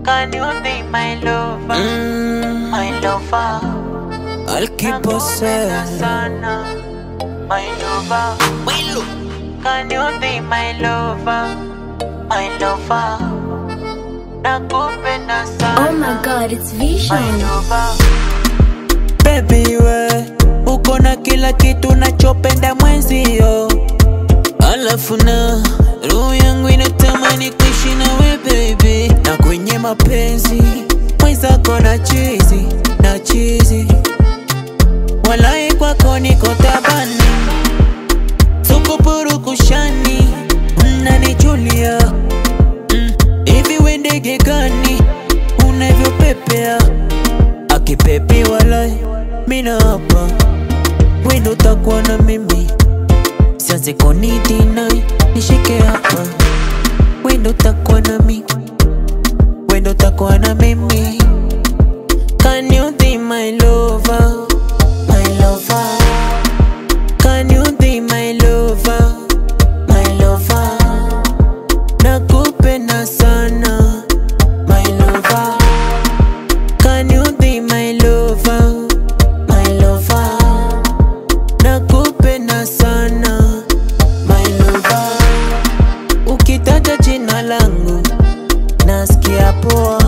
Can you be my lover? Mm, My lover. I'll keep Nakupenda possessing. sana. My lover. Can you be my lover? My lover. Nakupenda sana. Oh my god, it's My Vision. lover. Baby we uko na kila kitu nachopenda mwenzio, alafu na roho yangu inatamani kuishi nawe baby, na kwenye mapenzi mwenzako na chizi na chizi, walai kwako niko tabani, sukupuru kushani unanijulia mm, hivi we ndege gani unavyopepea akipepe walai mina hapa wendo takuwa na mimi sianze konidinai nishike hapa wendo takuwa na mimi wendo takuwa na mimi Can you be my lover? My lover. Can you be my lover? My lover. Nakupenda sana. My lover. Can you be my lover? My lover. Nakupenda sana. My lover. Ukitaja jina langu nasikia poa.